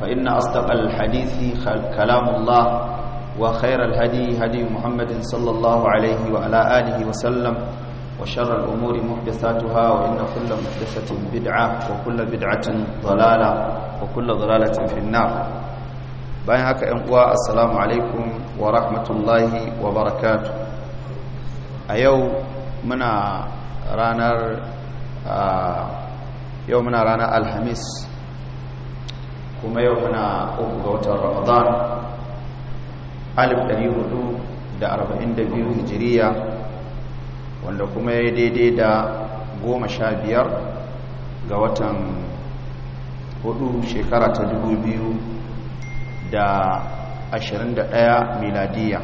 فإن أصدق الحديث كلام الله وخير الهدي هدي محمد صلى الله عليه وعلى آله وسلم وشر الأمور محدثاتها وإن كل محدثة بدعة وكل بدعة ضلالة وكل ضلالة في النار bayan haka ‘yan uwa assalamu alaikum wa rahmatullahi wa barakatu a yau muna ranar yau muna ranar alhamis kuma yau muna uku ga watan ramadan 1442 hijiriya wanda kuma ya daidai da goma sha biyar ga watan hudu shekara ta dubu biyu da ashirin da ɗaya miladiya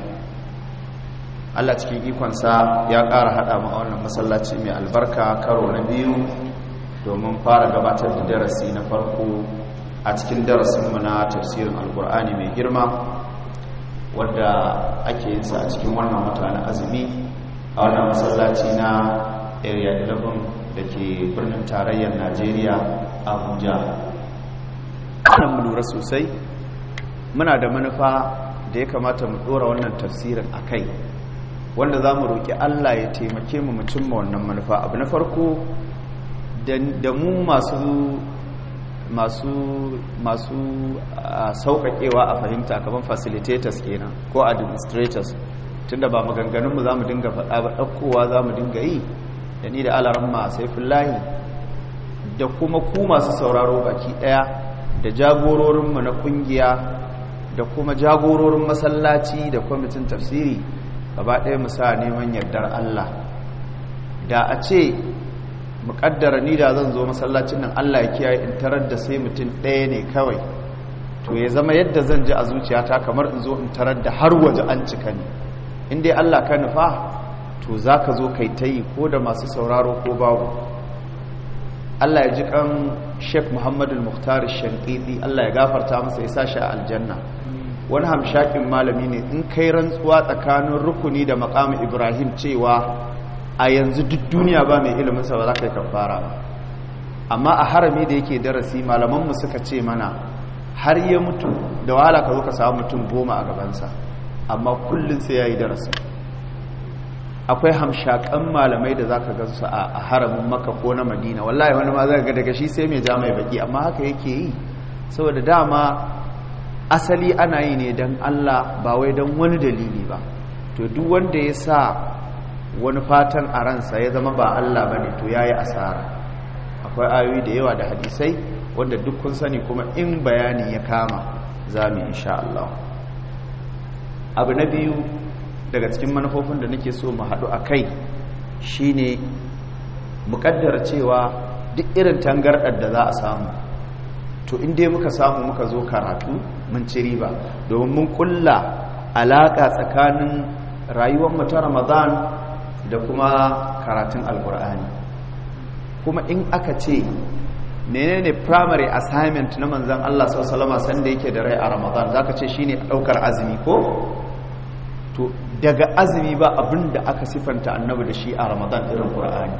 allah cikin ikonsa ya ƙara haɗa ma wannan masallaci mai albarka karo na biyu domin fara gabatar da darasi na farko a cikin darasinmu na tafsirin alkur'ani mai girma wadda ake yin sa a cikin wannan wata na azumi a wannan masallaci na area 11 da ke birnin tarayyar najeriya abuja mu lura sosai muna da manufa da ya kamata mu dora wannan tafsirin a kai wanda za mu roƙi allah ya taimake mu mu cimma wannan manufa abu na farko da mu masu masu masu sauƙaƙewa a fahimta kamar facilitators kenan ko administrators tunda ba maganganunmu za mu dinga faɗa ba ɗaukowa za mu dinga yi da ni da alaramma saifullahi da kuma ku masu sauraro baki ɗaya da jagororinmu na ƙungiya da kuma jagororin masallaci da kwamitin tafsiri gaba ɗaya mu sa neman yardar Allah da a ce muƙaddara ni da zan zo masallacin nan Allah ya kiyaye in tarar da sai mutum ɗaya ne kawai to ya zama yadda zan ji a zuciyata kamar in zo in tarar da har waje an cika ne in dai Allah ka nufa to za ka zo kai ta yi ko da masu sauraro ko babu Allah ya ji kan Sheikh Muhammadu Muhtar Shankiti Allah ya gafarta masa ya sa shi a aljanna wani hamshakin malami ne in kai rantsuwa tsakanin rukuni da makamin Ibrahim cewa a yanzu duk duniya ba mai ilimin sa ba za ka yi kafara ba amma a harami da yake darasi malamanmu suka ce mana har ya mutu da wahala ka zo ka samu mutum goma a gabansa amma kullum sai ya yi darasi akwai hamshakan malamai da za ka gansu a haramin maka ko na madina wallahi wani ma za ga daga shi sai mai ja mai baki amma haka yake yi saboda dama asali ana yi ne don allah ba wai don wani dalili ba to duk wanda ya sa wani fatan a ransa ya zama ba allah ba ne to ya yi asara akwai ayoyi da yawa da hadisai wanda duk kun sani kuma in bayani ya kama za mu insha allah abu na biyu daga cikin manufofin da nake so mu haɗu a kai shi ne muƙaddara cewa duk irin tangarɗar da za a samu to inda muka samu muka zo karatu mun ci riba domin mun kulla alaƙa tsakanin rayuwar ta ramadan da kuma karatun alkur'ani kuma in aka ce menene primary assignment na manzan Allah sallallahu alaihi sanda yake da rai a ramadan zaka ce shine ɗaukar azumi ko to daga azumi ba abin da aka sifanta annabi da shi a ramadan irin qur'ani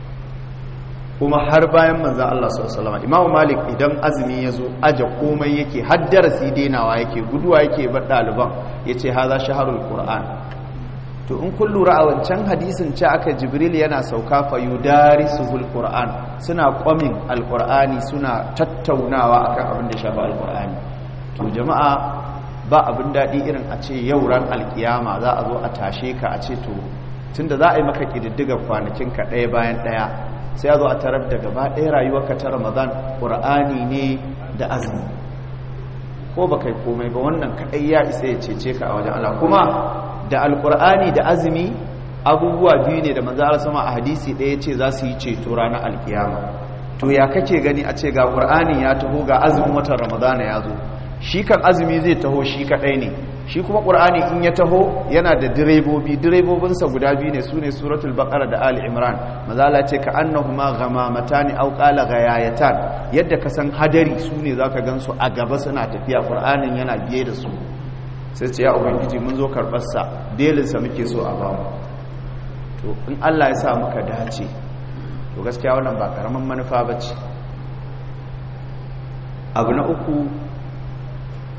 kuma har bayan manzan Allah sallallahu alaihi imamu malik idan azumi ya zo aje komai yake har darasi denawa yake guduwa yake bar ɗaliban ya ce haza shaharul qur'an to in kun lura a wancan hadisin ce aka jibril yana sauka fa yudarisuhul qur'an suna kwamin alqur'ani suna tattaunawa akan abin da shafi alqur'ani to jama'a ba abin daɗi irin a ce yau ran alkiyama za a zo a tashe ka a ce to tunda za a yi maka ƙididdigar kwanakinka ɗaya bayan ɗaya sai a zo a tarar da gaba ɗaya rayuwarka ta ramadan ƙur'ani ne da azumi ko ba kai komai ba wannan kaɗai ya isa ya cece ka a wajen Allah kuma da alƙur'ani da azumi abubuwa biyu ne da manzo Allah sama a hadisi ɗaya ce za su yi ceto ranar alkiyama to ya kake gani a ce ga ƙur'ani ya taho ga azumin watan ramadana ya zo shi kan azumi zai taho shi kadai ne shi kuma qur'ani in ya taho yana da direbobi direbobinsa guda biyu ne sune suratul baqara da ali imran mazala ce ka annahuma ghamamatan aw qala ghayayatan yadda ka san hadari sune zaka gansu a gaba suna tafiya qur'anin yana biye da su sai ce ya ubangiji mun zo karbar sa belin sa muke so a bamu to in Allah ya sa muka dace to gaskiya wannan ba karaman manufa bace abu na uku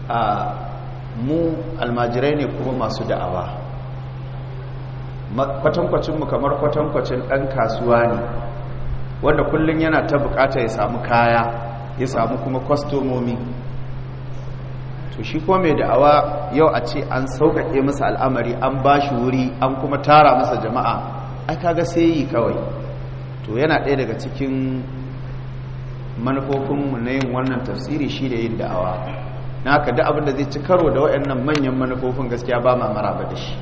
a mu almajirai ne kuma masu da'awa kwatankwacinmu kamar kwatankwacin ɗan kasuwa ne wanda kullum yana ta bukata ya samu kaya ya samu kuma kwastomomi to shi kuma mai da'awa yau a ce an sauƙaƙe masa al'amari an ba shi wuri an kuma tara masa jama'a ai kaga sai yi kawai to yana ɗaya daga cikin manufofinmu na yin wannan tafsiri shi da yin da'awa na haka da abin da zai ci karo da waɗannan manyan manufofin gaskiya ba ma maraba da shi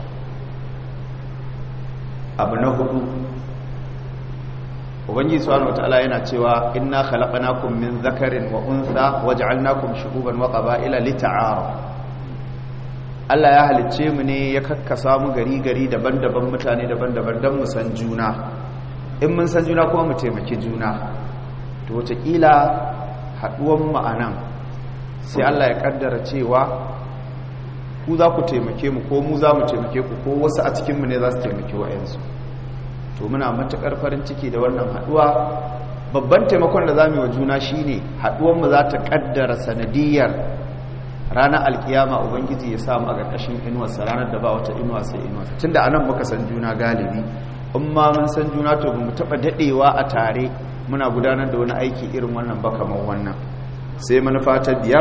abu na hudu ubangiji subhanahu wataala yana cewa inna khalaqnakum min dhakarin wa untha waj'alnakum shu'uban wa qaba'ila lita'arafu Allah ya halicce mu ne ya kakkasa mu gari gari daban-daban mutane daban-daban don mu san juna in mun san juna kuma mu taimaki juna to wataƙila haɗuwan mu anan sai Allah ya kaddara cewa ku za ku taimake mu ko mu za mu taimake ku ko wasu a cikinmu ne za su taimake wa'yansu to muna matuƙar farin ciki da wannan haɗuwa babban taimakon da za mu yi wa juna shi ne haɗuwanmu za ta ƙaddara sanadiyar ranar alkiyama ubangiji ya samu a ƙarƙashin inuwarsa ranar da ba wata inuwa sai inuwarsa tun da anan muka san juna galibi in ma mun san juna to ba mu taɓa daɗewa a tare muna gudanar da wani aiki irin wannan ba kamar wannan sai manufa ta biyar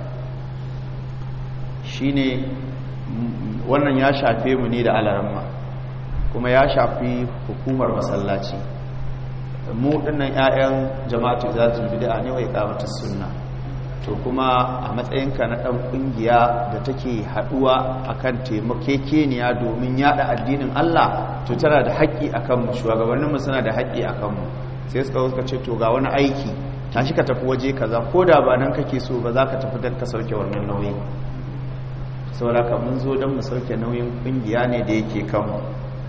shine wannan ya shafe mu ne da alaramma kuma ya shafi hukumar masallaci mu dinnan 'ya'yan jama'atu zatul bid'a ne wai kamata sunna to kuma a matsayinka na dan kungiya da take haduwa akan taimakekeniya domin yada addinin Allah to tana da haƙƙi akan mu shugabanninmu suna da haƙƙi akan mu sai suka suka ce to ga wani aiki tashi ka tafi waje kaza ko da ba nan kake so ba za ka tafi don ka sauke wannan nauyi saboda ka mun zo don mu sauke nauyin kungiya ne da yake kanmu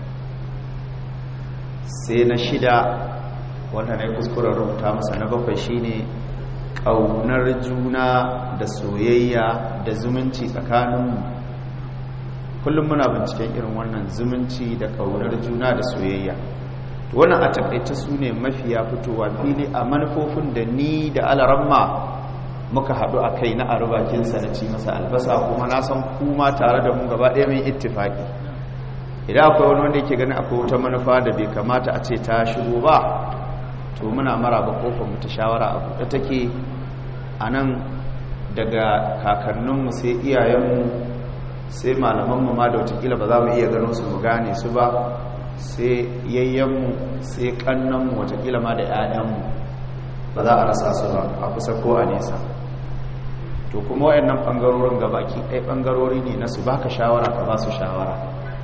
sai na shida wanda na yi kuskuren rubuta masa na bakwai shine ƙaunar juna da soyayya da zumunci tsakaninmu kullum muna binciken irin wannan zumunci da ƙaunar juna da soyayya wannan a takaice su ne mafiya fitowa fili a manufofin da ni da alaramma muka haɗu a kai na arubakinsa na ci masa albasa kuma na san kuma tare da mu gaba ɗaya mai ittifaki idan akwai wani wanda yake ganin akwai wata manufa da bai kamata a ce ta shigo ba to muna maraba kofar mu ta shawara a buɗe take a nan daga kakanninmu sai iyayenmu sai malamanmu ma da watakila ba za mu iya gano su mu gane su ba sai yayyenmu sai kannanmu watakila ma da 'ya'yanmu ba za a rasa su ba a kusa ko a nesa to kuma wayannan ɓangarorin gabaki ɗaya ɓangarori ne na su baka shawara ka ba su shawara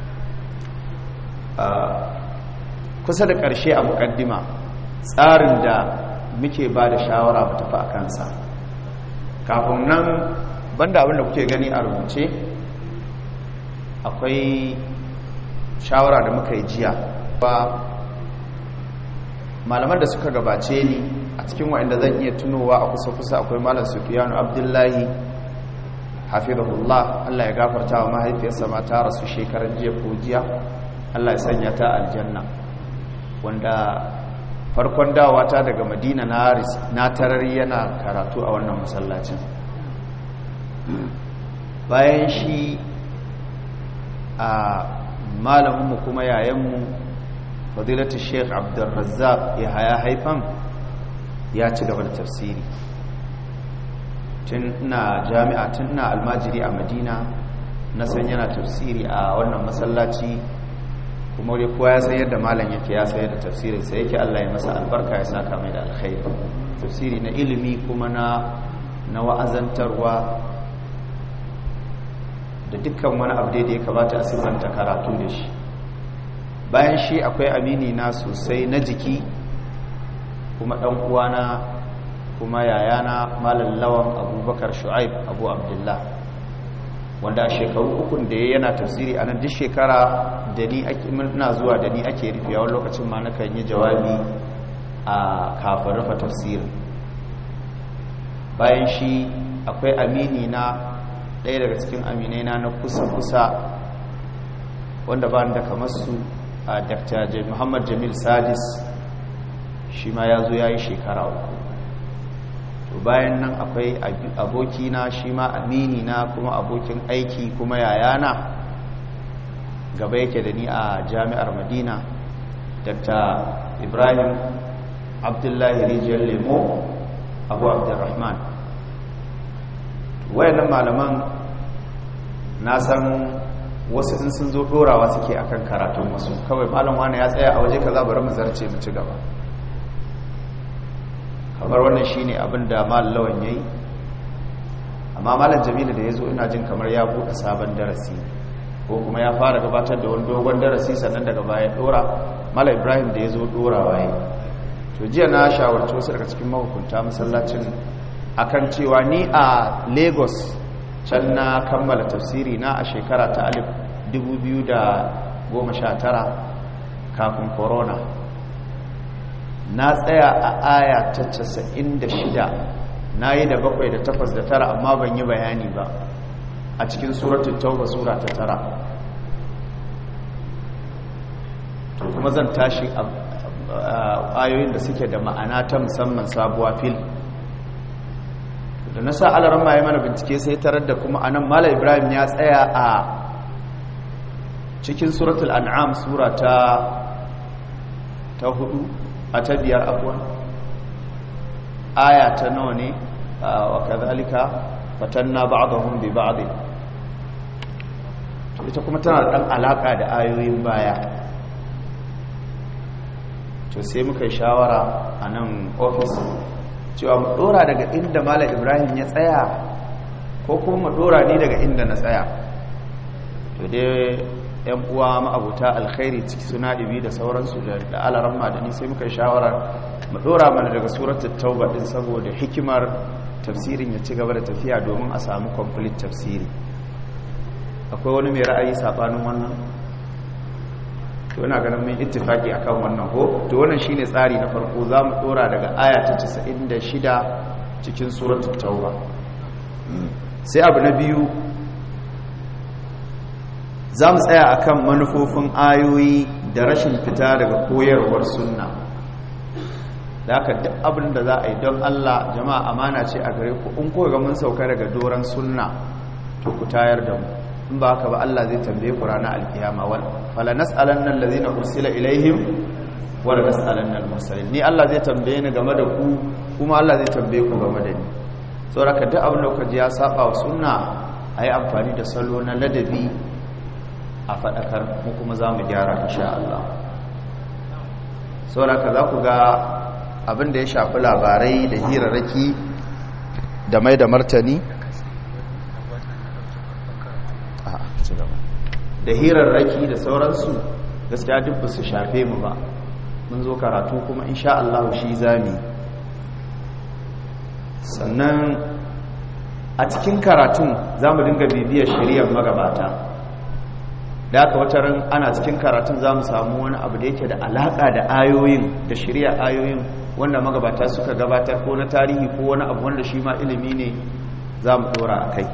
kusa da ƙarshe a muƙaddima tsarin da muke ba da shawara mu tafi a kansa kafin nan banda abin da kuke gani a rubuce akwai shawara da muka yi jiya ba malaman da suka gabace ni a cikin waɗanda zan iya tunowa a kusa-kusa akwai malam sufiyanu abdullahi hafizahullah allah ya gafarta wa mahaifiyarsa ma ta rasu shekarar jiya ko jiya allah ya sanya ta aljanna wanda farkon dawa ta daga madina na tarar yana karatu a wannan masallacin bayan shi a malaminmu kuma yayanmu fadilatu sheikh abdulrazzaq ya haya haifan ya ci gaba da tafsiri tun ina jami'a tun ina almajiri a madina na san yana tafsiri a wannan masallaci kuma dai kowa ya san yadda malam yake ya sayar da tafsirin sai yake Allah ya masa albarka ya saka mai da alkhairi tafsiri na ilimi kuma na na wa'azantarwa da dukkan wani abu da ya kamata a siffanta karatu da shi bayan shi akwai amini na sosai na jiki kuma dan uwana kuma yayana malam lawan abubakar shu'aib abu abdullah wanda a shekaru ukun da ya yana tafsiri a nan duk shekara da ni ake na zuwa da ni ake rufe wani lokacin ma na kan yi jawabi a kafin rufe tafsirin bayan shi akwai amini na ɗaya daga cikin aminai na na kusa-kusa wanda ba da kamar su a dr muhammad jamil sadis shi ma ya zo ya yi shekara uku to bayan nan akwai abokina shi ma amini na kuma abokin aiki kuma yayana gaba yake da ni a jami'ar madina dr ibrahim abdullahi rijiyar lemo abu abdurrahman wayannan malaman na san wasu in sun zo dorawa suke akan karatun wasu kawai malam wani ya tsaya a waje kaza bari mu zarce mu ci gaba kamar wannan shine abin da malam lawan yayi amma malam jamilu da yazo ina jin kamar ya bude sabon darasi ko kuma ya fara gabatar da wani dogon darasi sannan daga baya dora malam ibrahim da yazo dorawa yayi to jiya na shawarci wasu daga cikin mahukunta masallacin akan cewa ni a lagos can na kammala tafsiri na a shekara ta alif 2019 kafin corona na tsaya a aya ta 96 na yi da bakwai da takwas da tara amma ban yi bayani ba a cikin suratun tauba sura ta tara to kuma zan tashi ayoyin da suke da ma'ana ta musamman sabuwa fil da na sa alaran ma ya mana bincike sai tarar da kuma anan mala ibrahim ya tsaya a cikin suratul an'am sura ta ta hudu a ta biyar abuwan aya ta nawa ne wa kadhalika fatanna ba'dahum bi ba'd to ita kuma tana da dan alaka da ayoyin baya to sai muka yi shawara a nan ofis cewa mu dora daga inda mala ibrahim ya tsaya ko kuma mu dora ni daga inda na tsaya to dai yan uwa ma'abuta alkhairi ciki suna ibi da sauransu da alaran madani sai muka yi shawara mu dora mana daga suratul tauba din saboda hikimar tafsirin ya ci gaba da tafiya domin a samu complete tafsiri akwai wani mai ra'ayi sabanin wannan to ina ganin mun ittifaki akan wannan ko to wannan shine tsari na farko zamu dora daga aya ta 96 cikin suratul tauba sai abu na biyu zamu tsaya akan manufofin ayoyi da rashin fita daga koyarwar sunna da haka duk abin da za a yi don Allah jama'a amana ce a gare ku in ko ga mun sauka daga doran sunna to ku tayar da mu in ba haka ba Allah zai tambaye ku ranar alkiyama wal fala nas'alanna allazina ursila ilaihim wa la nas'alanna al-mursalin ni Allah zai tambaye ni game da ku kuma Allah zai tambaye ku game da ni saboda duk abin da kuka ji ya saba wa sunna ayi amfani da salo na ladabi a fadakar mu kuma za mu gyara insha Allah saboda za ku ga abin da ya shafi labarai da hirarraki da mai da martani da hirarraki da sauransu gaskiya duk ba su shafe mu ba mun zo karatu kuma insha Allah shi zami sannan a cikin karatun za mu dinga bibiyar shari'ar magabata da aka wata ran ana cikin karatun za mu samu wani abu da yake da alaƙa da ayoyin da shari'ar ayoyin wanda magabata suka gabatar ko na tarihi ko wani abu wanda shi ma ilimi ne za mu ɗora a kai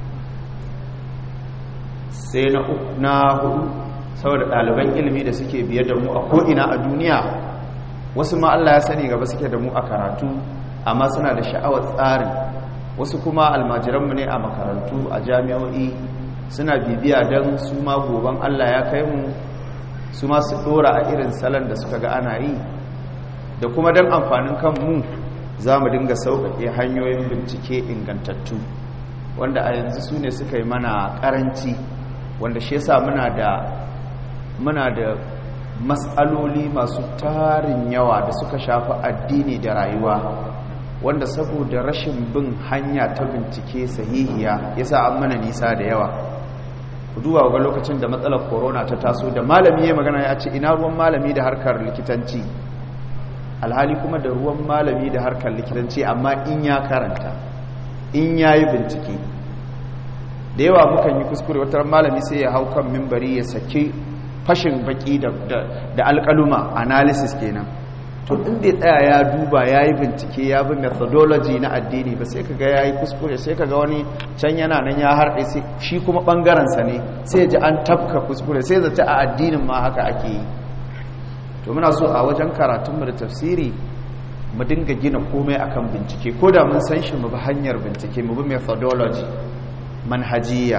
sai na hudu saboda ɗaliban ilimi da suke biye da mu a ko'ina a duniya wasu ma Allah ya sani gaba suke da mu a karatu amma suna da sha'awar tsarin wasu kuma almajiranmu ne a makarantu a jami'o'i suna bibiya don su ma goban Allah ya kai mu su ma su ɗora a irin salon da suka ga ana yi da kuma don amfanin kanmu za mu dinga sauƙaƙe hanyoyin bincike ingantattu wanda a yanzu su ne suka yi mana ƙaranci wanda shi yasa muna da muna da matsaloli masu tarin yawa da suka shafi addini da rayuwa wanda saboda rashin bin hanya ta bincike sahihiya yasa an mana nisa da yawa ku duba ga lokacin da matsalar corona ta taso da malami ya magana ya ce ina ruwan malami da harkar likitanci alhali kuma da ruwan malami da harkar likitanci amma in ya karanta in ya yi bincike da yawa mukan yi kuskure wata malami sai ya hau kan mimbari ya saki fashin baki da alkaluma analysis kenan to inda ya tsaya ya duba ya yi bincike ya bi methodology na addini ba sai kaga ya yi kuskure sai kaga wani can yana nan ya harɗe shi kuma ɓangarensa ne sai ji an tafka kuskure sai zata a addinin ma haka ake yi to muna so a wajen karatunmu da tafsiri mu dinga gina komai akan bincike ko da mun san shi mu bi hanyar bincike mu bi methodology manhajiya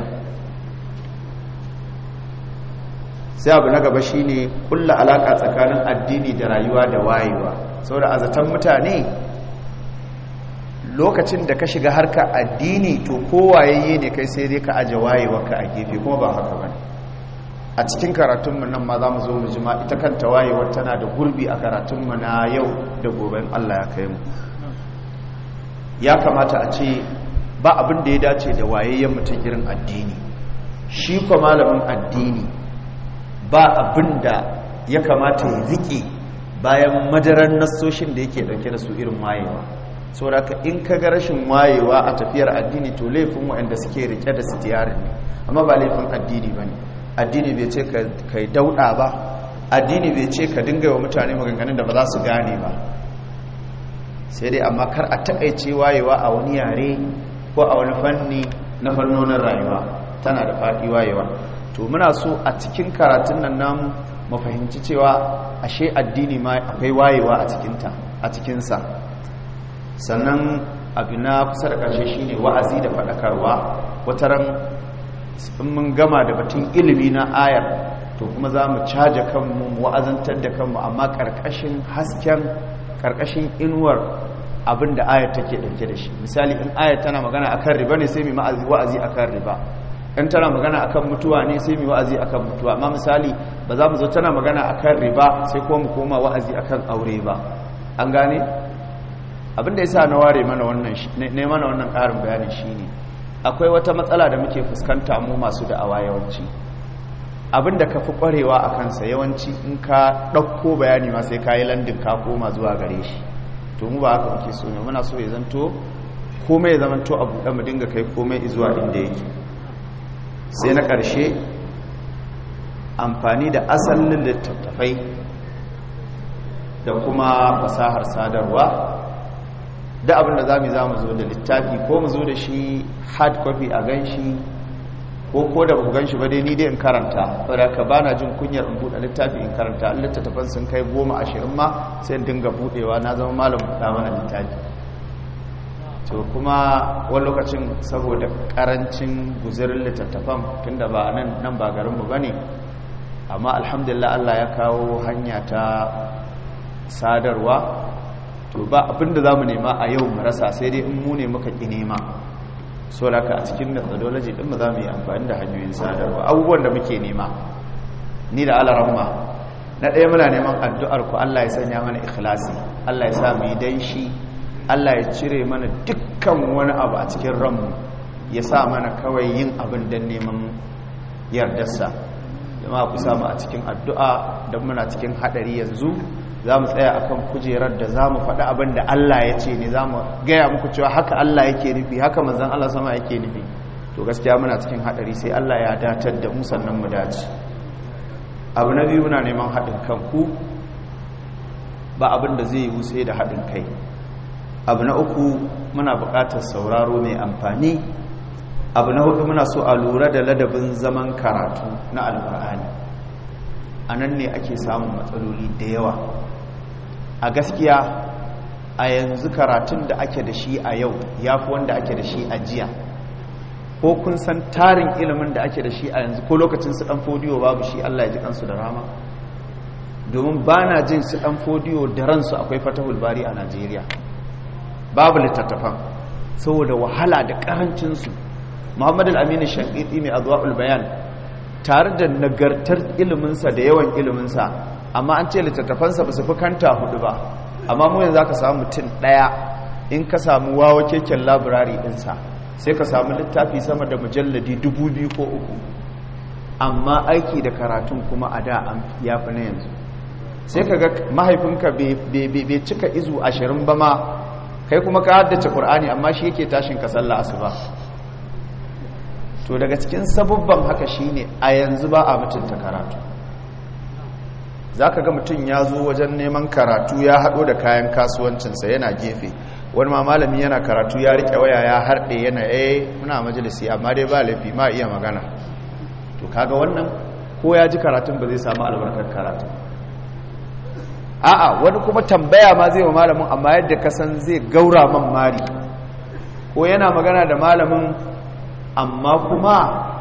sai abu na gaba shine kulla alaka tsakanin addini da rayuwa da wayewa saboda azatan mutane lokacin da ka shiga harka addini to kowayayye ne kai sai dai ka aje wayewarka a gefe kuma ba haka bane a cikin karatunmu nan ma za mu zo mu jima ita kanta wayewar tana da gurbi a karatunmu na yau da goben Allah ya kai mu ya kamata a ce ba abin da ya dace da wayayyen mutum irin addini shi kuma malamin addini ba abin da ya kamata ya riƙe bayan madaran nassoshin da yake ɗauke da su irin wayewa saboda in ka ga rashin wayewa a tafiyar addini to laifin waɗanda suke rike da sitiyarin ne amma ba laifin addini ba ne addini bai ce ka yi dauɗa ba addini bai ce ka dinga wa mutane maganganun da ba za su gane ba sai dai amma kar a takaice wayewa a wani yare ko a wani fanni na fannonin rayuwa tana da faɗi wayewa to muna so a cikin karatun nan namu mu fahimci cewa ashe addini ma akwai wayewa a cikinta a cikinsa sannan abu na kusa da ƙarshe shine wa'azi da faɗakarwa wataran in mun gama da batun ilimi na ayar to kuma za mu caja kanmu mu wa'azantar da kanmu amma ƙarƙashin hasken ƙarƙashin inuwar abin da ayar take ɗauke da shi misali in ayar tana magana akan riba ne sai mu wa'azi akan riba in tana magana akan mutuwa ne sai mu wa'azi akan mutuwa amma misali ba za mu zo tana magana akan riba sai kuma mu koma wa'azi akan aure ba an gane abin da yasa na ware mana wannan ne mana wannan ƙarin bayani shine akwai wata matsala da muke fuskanta mu masu da'awa yawanci abin da ka fi ƙwarewa a kansa yawanci in ka ɗauko bayani ma sai ka yi landin ka koma zuwa gare shi to mu ba haka muke so ne muna so ya zanto komai ya zamanto a buɗe mu dinga kai komai zuwa inda yake sai na ƙarshe amfani da asalin littattafai da kuma fasahar sadarwa da abin da za mu za mu zo da littafi ko mu zo da shi hard copy a gan shi ko ko da ba ku gan shi ba dai ni dai in karanta saboda ka ba na jin kunyar in buɗe littafi in karanta in littattafan sun kai goma ashirin ma sai in dinga buɗewa na zama malam buɗa mana littafi to kuma wani lokacin saboda karancin guzirin littattafan tunda ba nan nan ba garinmu ba ne amma alhamdulillah Allah ya kawo hanya ta sadarwa to ba abinda za mu nema a yau mu rasa sai dai in mu ne muka ƙi nema so da ka a cikin methodology ɗin mu za mu yi amfani da hanyoyin sadarwa abubuwan da muke nema ni da alaramma na ɗaya muna neman addu'ar ku Allah ya sanya mana ikhlasi Allah ya sa mu yi dan shi Allah ya cire mana dukkan wani abu a cikin ranmu ya sa mana kawai yin abin don neman yardarsa jama'a ku samu a cikin addu'a don muna cikin haɗari yanzu za mu tsaya akan kujerar da za mu faɗi abin da Allah ya ce ne za mu gaya muku cewa haka Allah yake nufi haka manzan Allah sama yake nufi to gaskiya muna cikin haɗari sai Allah ya datar da mu sannan mu dace abu na biyu muna neman haɗin kanku ba abin da zai yi sai da haɗin kai abu na uku muna buƙatar sauraro mai amfani abu na hudu muna so a lura da ladabin zaman karatu na alkur'ani a nan ne ake samun matsaloli da yawa a gaskiya a yanzu karatun da ake da shi a yau ya fi wanda ake da shi a jiya ko kun san tarin ilimin da ake da shi a yanzu ko lokacin su ɗan fodiyo babu shi allah ya ji kansu da rama domin ba na jin su ɗan fodiyo da ransu akwai fatahul bari a najeriya babu littattafan saboda wahala da karancinsu muhammad al-aminu shankiti mai azwa'ul bayan tare da nagartar iliminsa da yawan iliminsa amma an ce littattafansa ba su fi kanta hudu ba amma mu yanzu ka samu mutum ɗaya in ka samu wawa keken labirari ɗinsa sai ka samu littafi sama da mujalladi dubu biyu ko uku amma aiki da karatun kuma a da ya fi na yanzu sai ka ga mahaifinka bai cika izu ashirin ba ma kai kuma ka haddace ƙur'ani amma shi yake tashin ka sallah asuba to daga cikin sabubban haka shine a yanzu ba a mutunta karatu zaka ga mutum ya zo wajen neman karatu ya haɗo da kayan kasuwancinsa yana gefe wani ma malami yana karatu ya riƙe waya ya harɗe yana eh muna majalisi amma dai ba laifi ma iya magana to kaga wannan ko ya ji karatun ba zai samu albarkar karatu a'a wani kuma tambaya ma zai wa malamin amma yadda ka san zai gaura man mari ko yana magana da malamin amma kuma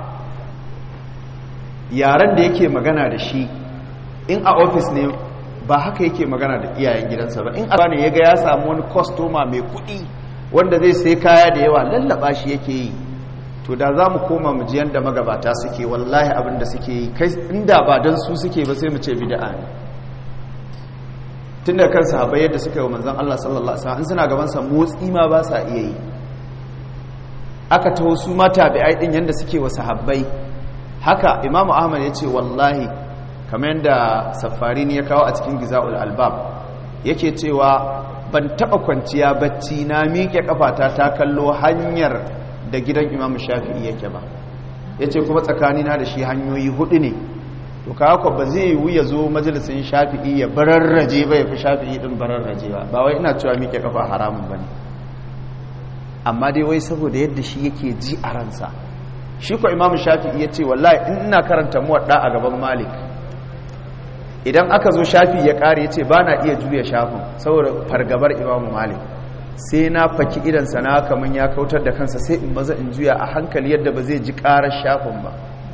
yaren da yake magana da shi in a ofis ne ba haka yake magana da iyayen gidansa ba in a ne ya ga ya samu wani kwastoma mai kuɗi wanda zai sai kaya da yawa lallaba shi yake yi to da za mu koma mu ji yadda magabata suke wallahi abin da suke yi kai inda ba don su suke ba sai mu ce bid'a ne tun da kan sahabbai yadda suka yi wa manzon Allah sallallahu alaihi wasallam suna gaban sa motsi ma ba sa iya yi aka taho su ma tabi'ai din yanda suke wa sahabbai haka imamu ahmad ya ce wallahi kamar yadda safari ne ya kawo a cikin giza'ul albab yake cewa ban taɓa kwanciya bacci na miƙe kafata ta kallo hanyar da gidan imamu shafi'i yake ba ya ce kuma tsakanina da shi hanyoyi hudu ne to kawo ba zai yiwu ya zo majalisun shafi'i ya bararraje ba ya fi shafi'i ɗin bararraje ba ba wai ina cewa miƙe kafa haramun ba ne amma dai wai saboda yadda shi yake ji a ransa shi ko imamu shafi'i ya ce wallahi in ina karanta muwadda a gaban malik idan aka zo shafi ya kare ya ce ba na iya juya shafin saboda fargabar imamu malik sai na faki idansa na kamar ya kautar da kansa sai in maza in juya a hankali yadda ba zai ji karar shafin ba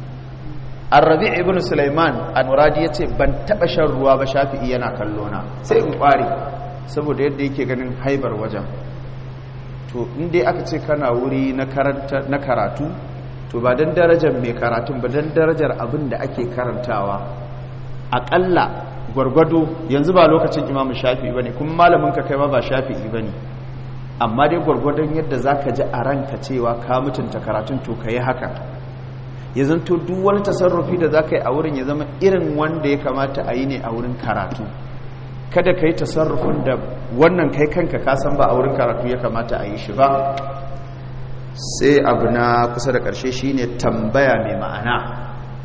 arrabi ibn sulaiman al-muradi ya ce ban taɓa shan ruwa ba shafi'i yana kallo na sai in kware saboda yadda yake ganin haibar wajen to in dai aka ce kana wuri na karatu to ba don darajar mai karatun ba don darajar abin da ake karantawa aƙalla gwargwado yanzu ba lokacin imamu shafi'i ba ne kuma malamin ka kai ma ba shafi'i ba ne amma dai gwargwadon yadda za ka ji a ranka cewa ka mutunta karatun to ka yi haka ya zanto duk wani tasarrufi da za ka yi a wurin ya zama irin wanda ya kamata a yi ne a wurin karatu kada ka yi tasarrufin da wannan kai kanka ka san ba a wurin karatu ya kamata a yi shi ba sai abu na kusa da ƙarshe shine tambaya mai ma'ana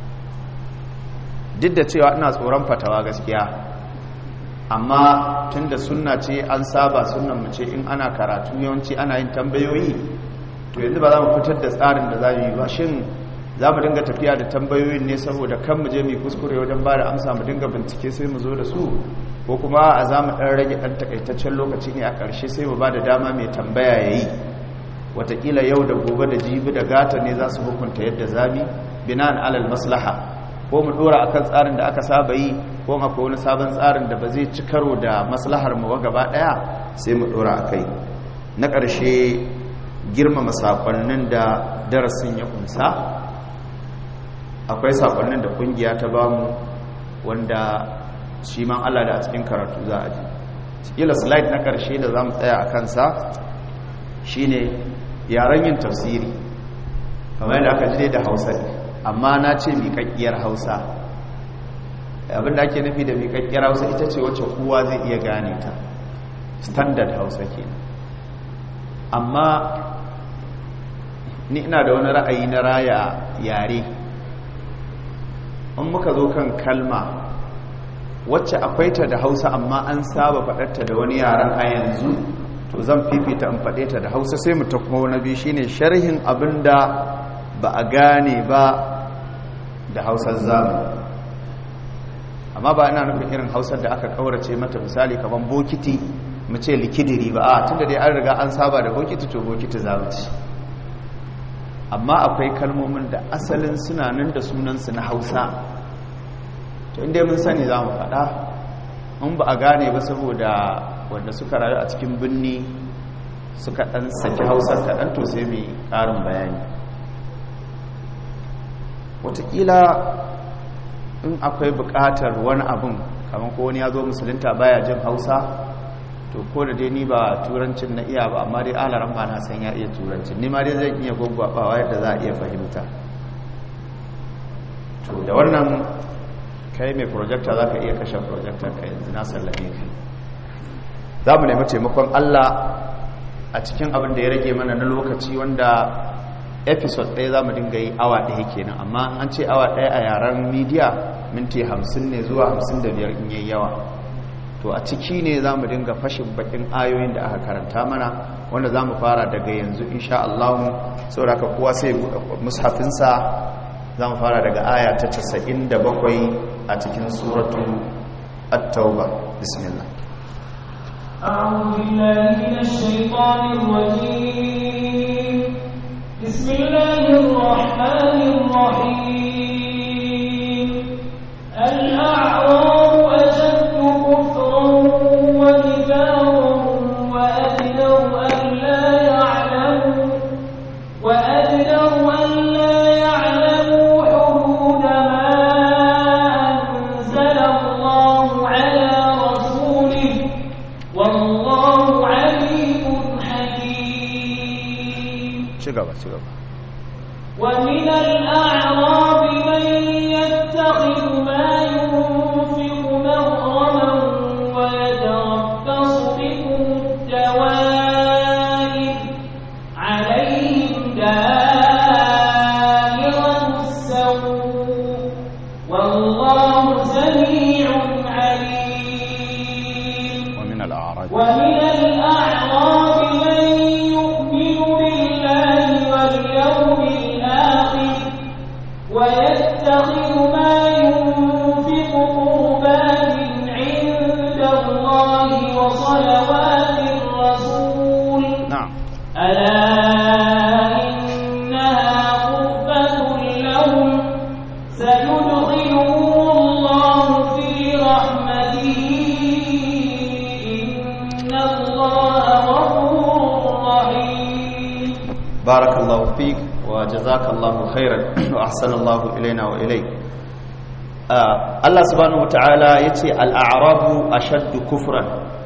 duk da cewa ina tsoron fatawa gaskiya amma tun da sunna ce an saba sunan mu ce in ana karatu yawanci ana yin tambayoyi to yanzu ba za mu fitar da tsarin da za mu yi ba shin za mu dinga tafiya da tambayoyin ne saboda kan mu je mu kuskure wajen ba da amsa mu dinga bincike sai mu zo da su ko kuma a za mu ɗan rage ɗan takaitaccen lokaci ne a ƙarshe sai mu ba da dama mai tambaya ya yi watakila yau da gobe da jibi da gata ne za su hukunta yadda zami binan alal maslaha ko mu dora akan tsarin da aka saba yi ko akwai wani sabon tsarin da ba zai ci karo da maslahar mu gaba daya sai mu dora akai na ƙarshe girmama sakonnin da darasin ya kunsa akwai sakonnin da kungiya ta bamu wanda shi man Allah da a cikin karatu za a ji kila slide na ƙarshe da za mu tsaya a kansa shine yaren yin tafsiri kamar yadda aka jide da hausa amma na ce miƙaƙƙiyar hausa abinda ake nufi da miƙaƙƙiyar hausa ita ce wacce kowa zai iya gane ta standard hausa ke amma ni ina da wani ra'ayi na raya yare in muka zo kan kalma wacce akwai ta da hausa amma an saba faɗarta da wani yaren a yanzu to zan fifita in faɗe ta da hausa sai mu ta kuma wani biyu shine sharhin abin da ba a gane ba da hausar zamani amma ba ina nufin irin hausar da aka kaurace mata misali kamar bokiti mu ce likidiri ba a tunda dai an riga an saba da bokiti to bokiti zamu ci amma akwai kalmomin da asalin suna nan da sunansu na hausa to inda mun sani za mu faɗa in ba a gane ba saboda wanda suka rayu a cikin birni suka ɗan saki hausar kaɗan to sai mai ƙarin bayani watakila in akwai buƙatar wani abin kamar ko wani ya zo musulunta baya jin hausa to ko da dai ni ba turancin na iya ba amma dai alaran ba na san ya iya turancin ni ma dai zan iya gwaggwabawa yadda za a iya fahimta to da wannan kai mai projector za ka iya kashe projector ka yanzu na sallame ka za mu nemi taimakon allah a cikin abin da ya rage mana na lokaci wanda episode ɗaya za mu dinga yi awa ɗaya kenan amma an ce awa ɗaya a yaren media minti hamsin ne zuwa hamsin da biyar in yi yawa to a ciki ne za mu dinga fashin bakin ayoyin da aka karanta mana wanda za mu fara daga yanzu insha Allah saboda ka kowa sai mushafinsa za mu fara daga aya ta 97 a cikin suratu at-tauba bismillah أعوذ بالله من الشيطان الرجيم بسم الله الرحمن الرحيم الأعراب أشد كفرا ونفاقا وأجدر أن لا يعلموا وأجدر أن لا يعلموا حدود ما أنزل الله على رسوله والله عليم حكيم ci gaba ci gaba ومن الأعراب من يتخذ ما ينفق مغرما ويتربص بكم الدوائر عليهم دائرة السوء والله سميع عليم ومن al-a'raj ومن الأعراب من يؤمن بالله واليوم الآخر ويتخذ ما ينفق قربات عند الله وصلوات الرسول na'am ألا إنها قربة لهم سيدخلهم الله في رحمته إن الله غفور رحيم barakallahu fik wa jazakallahu khairan wa ahsanallahu ilaina wa ilaik Ah, Allah subhanahu wataala yace al-a'rabu ashaddu kufran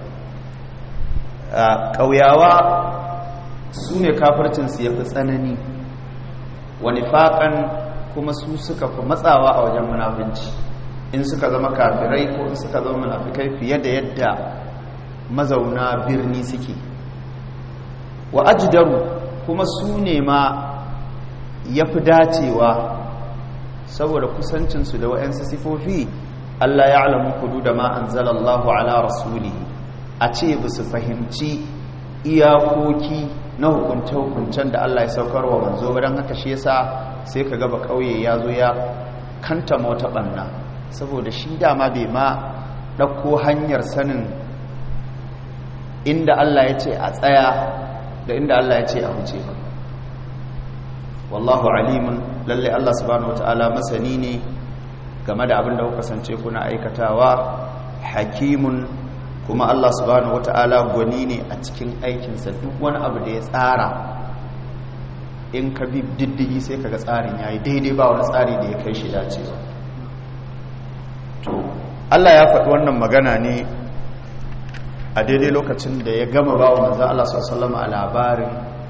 Ah, ƙauyawa su ne kafircin su yafi tsanani wa nifaqan kuma su suka fi matsawa a wajen munafinci in suka zama kafirai ko in suka zama munafikai fiye da yadda mazauna birni suke wa ajdaru kuma su ne ma ya fi dacewa saboda kusancinsu da wa'yansu sifofi Allah ya alamu kudu da ma an zalallahu ala rasuli a ce ba su fahimci iyakoki na hukunce-hukuncen da Allah ya saukar wa manzo ba don haka shi yasa sai ka gaba ƙauye ya zo ya kanta wata ɓanna saboda shi dama bai ma ɗauko hanyar sanin inda Allah ya ce a tsaya da inda Allah ya ce a huce ba wallahu alimun lalle Allah subhanahu wataala masani ne game da abin da kuka kasance kuna aikatawa hakimun kuma Allah subhanahu wataala gwani ne a cikin aikinsa duk wani abu da ya tsara in ka bi diddigi sai kaga tsarin yayi daidai ba wani tsari da ya kai shi dacewa to Allah ya faɗi wannan magana ne a daidai lokacin da ya gama ba wa manzan Allah sallama a labarin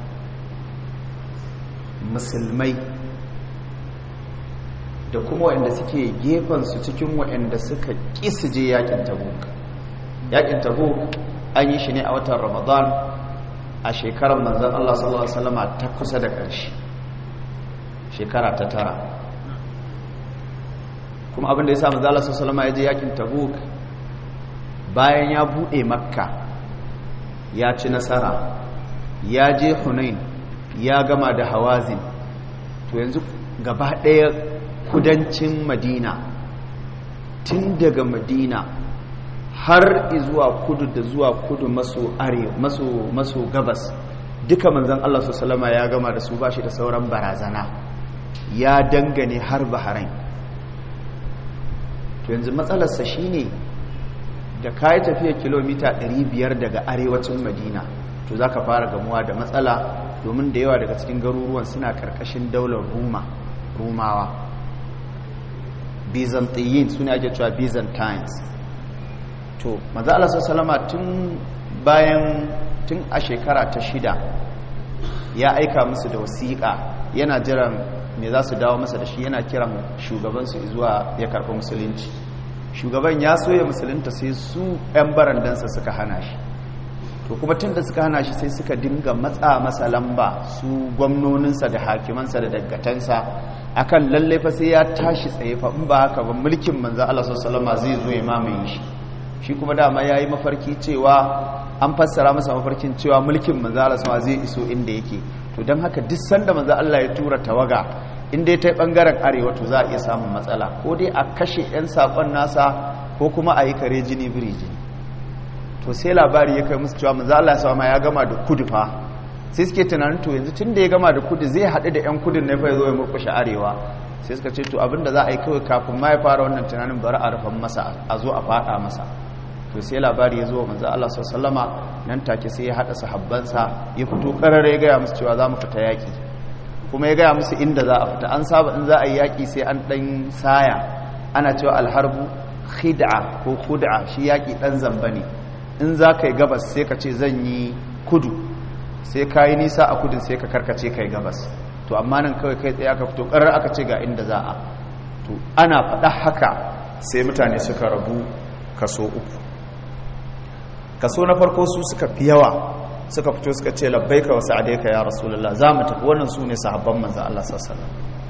musulmai da kuma waɗanda suke gefensu cikin waɗanda suka ƙi su je yakin tabuk yakin tabuk an yi shi ne a watan ramadan a shekarar manzan Allah sallallahu Alaihi wasallama ta kusa da ƙarshe shekara ta tara kuma abinda ya sa manzan Allah sallallahu Alaihi wasallama ya je yakin tabuk bayan ya buɗe makka ya ci nasara ya je hunain ya gama da hawazin to yanzu gaba ɗaya kudancin madina tun daga madina har zuwa kudu da zuwa kudu maso are maso maso gabas duka manzon Allah salama ya gama da su bashi da sauran barazana ya dangane har bahrain to yanzu matsalarsa shine da kayi tafiya kilomita 500 daga arewacin madina to za ka fara gamuwa da matsala domin da yawa daga cikin garuruwan suna karkashin daular ruma rumawa byzantine suna ake cewa byzantines to maza Allah salama tun bayan tun a shekara ta shida ya aika musu da wasiƙa yana jiran me za su dawo masa da shi yana kiran shugabansu zuwa ya karɓi musulunci shugaban ya soya musulunta sai su 'yan barandansa suka hana shi to kuma tun da suka hana shi sai suka dinga matsa masa lamba su gwamnoninsa da hakimansa da daggatansa akan lallai fa sai ya tashi tsaye fa in ba haka ba mulkin manzo Allah sallallahu alaihi zai zo ya mamaye shi shi kuma dama yayi mafarki cewa an fassara masa mafarkin cewa mulkin manzo Allah sallallahu zai iso inda yake to dan haka duk sanda manzo Allah ya tura tawaga in dai ta bangaren arewa to za a iya samun matsala ko dai a kashe yan sakon nasa ko kuma a yi kare jini biri jini to sai labari ya kai musu cewa manzo Allah sama ya gama da kudu fa sai suke tunanin to yanzu tun da ya gama da kudu zai haɗu da 'yan kudin na fa ya zo ya murkushe arewa sai suka ce to abinda za a yi kawai kafin ma ya fara wannan tunanin bari a rufan masa a zo a faɗa masa to sai labari ya zo manzo Allah sallama nan take sai ya haɗa sahabbansa ya fito karare ya gaya musu cewa za mu fita yaƙi kuma ya gaya musu inda za a fita an saba in za a yi yaƙi sai an ɗan saya ana cewa alharbu khid'a ko khud'a shi yaƙi ɗan zamba ne in za ka yi gabas sai ka ce zan yi kudu sai ka yi nisa a kudin sai ka karkace ka yi gabas to amma nan kawai kai tsaye aka fito ƙarar aka ce ga inda za a to ana faɗa haka sai mutane suka rabu kaso uku kaso na farko su suka fi yawa suka fito suka ce labbaika wa sa'adaika ya rasulullah za mu tafi wannan su ne sahabban manzan Allah sallallahu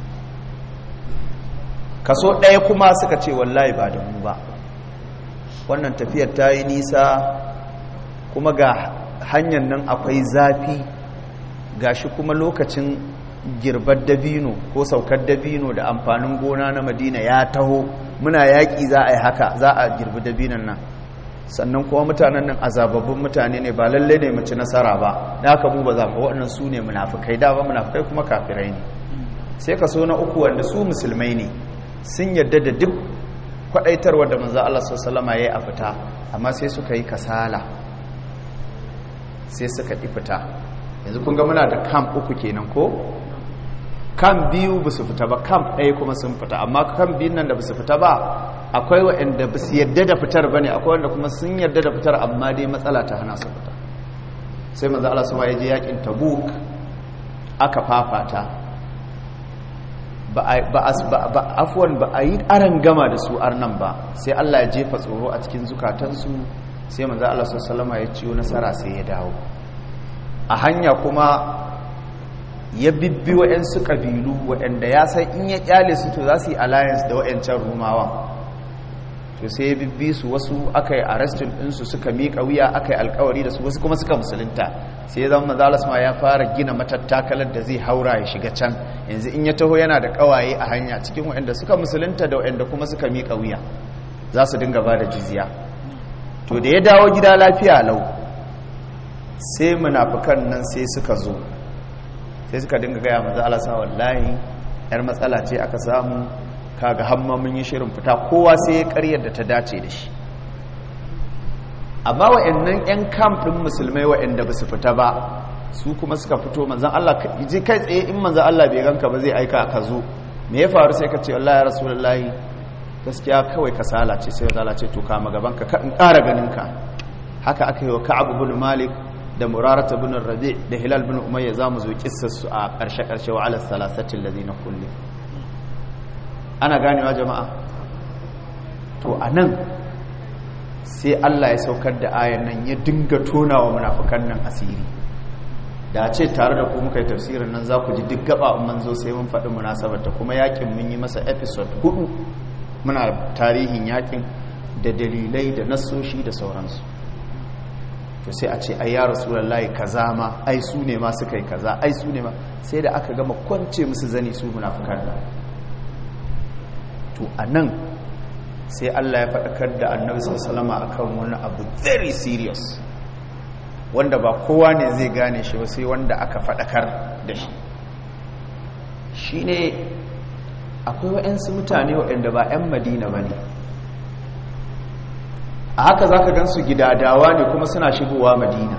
kaso ɗaya kuma suka ce wallahi ba da mu ba wannan tafiyar ta yi nisa kuma ga hanyar nan akwai zafi gashi kuma lokacin girbar dabino ko saukar dabino da amfanin gona na madina ya taho muna yaƙi za a yi haka za a girbi dabinon nan sannan kuma mutanen nan azababbin mutane ne ba lalle ne mace nasara ba da haka mu ba za mu waɗannan su ne munafukai da ba munafukai kuma kafirai ne sai ka so na uku wanda su musulmai ne sun yarda da duk kwadaitarwar da manzo Allah sallallahu alaihi a fita amma sai suka yi kasala sai suka ƙi fita yanzu kun ga muna da camp uku kenan ko camp biyu ba su fita ba camp ɗaya kuma sun fita amma camp biyun nan da ba su fita ba akwai waɗanda ba su yadda da fitar ba ne akwai wanda kuma sun yadda da fitar amma dai matsala ta hana su fita sai manzo Allah sama ya je yakin tabuk aka fafata ba afuwan ba a yi aran gama da su arnan ba sai Allah ya jefa tsoro a cikin zukatansu sai manzo Allah sallama ya ciyo nasara sai ya dawo a hanya kuma ya bibbi waɗansu ƙabilu waɗanda ya san in ya ƙyale su to za su yi alliance da waɗancan rumawan to sai ya bibbi su wasu aka yi arrestin ɗinsu suka miƙa wuya aka yi alkawari da su wasu kuma suka musulunta sai ya zama mazalas ma ya fara gina matattakalar da zai haura ya shiga can yanzu in ya taho yana da ƙawaye a hanya cikin waɗanda suka musulunta da waɗanda kuma suka miƙa wuya za su dinga ba da jizya to da ya dawo gida lafiya lau sai munafukan nan sai suka zo sai suka dinga gaya maza alasa wallahi yar matsala ce aka samu kaga hamma mun yi shirin fita kowa sai ya karyar da ta dace da shi amma wa'annan yan camp din musulmai wa'anda ba su fita ba su kuma suka fito manzan Allah ji kai tsaye in manzan Allah bai ganka ba zai aika ka zo me ya faru sai ka ce wallahi rasulullahi gaskiya kawai kasala ce sai zala ce to kama gaban ka in ƙara ganin ka haka aka yi wa ka'ab ibn malik da murarata bin rabi da hilal bin umayya za mu zo su a ƙarshe-ƙarshe wa ala salasatin da na kulle ana ganewa jama'a to a nan sai allah ya saukar da ayan nan ya dinga tona wa munafukan nan asiri da ce tare da ku muka yi tafsirin nan za ku ji duk gaba in manzo sai mun faɗi munasabarta kuma yakin mun yi masa episode hudu muna tarihin yakin da dalilai da nassoshi da sauransu to sai a ce ai ya rasulullahi kaza ma ai su ne ma suka yi kaza ai su ne ma sai da aka gama kwance musu zani su munafikan da to anan sai Allah ya faɗakar da Annabi sallallahu alaihi akan wani abu very serious wanda ba kowa ne zai gane shi ba sai wanda aka faɗakar da shi shine akwai waɗansu mutane waɗanda ba 'yan madina ba ne a haka za ka gansu gidadawa ne kuma suna shigowa madina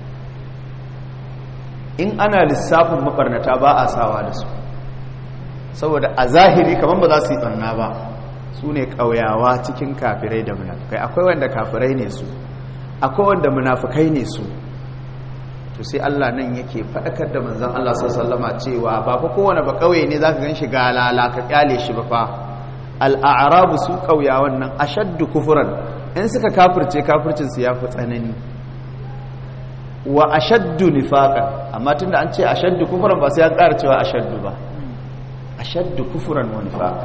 in ana lissafin mabarnata ba a sawa da su saboda a zahiri kamar ba za su yi ɓarna ba su ne ƙauyawa cikin kafirai da munafukai akwai wanda kafirai ne su akwai wanda munafukai ne su to sai Allah nan yake faɗakar da manzon Allah sallama cewa ba fa kowane ba ƙauye ne zaka gan shi galala ka kyale shi ba fa al'arabu su ƙauyawan nan ashaddu kufuran in suka kafirce kafircinsu ya fi tsanani wa ashaddu nifaqan amma tunda an ce ashaddu kufran ba sai an ƙara cewa ashaddu ba ashaddu kufran wa nifaqan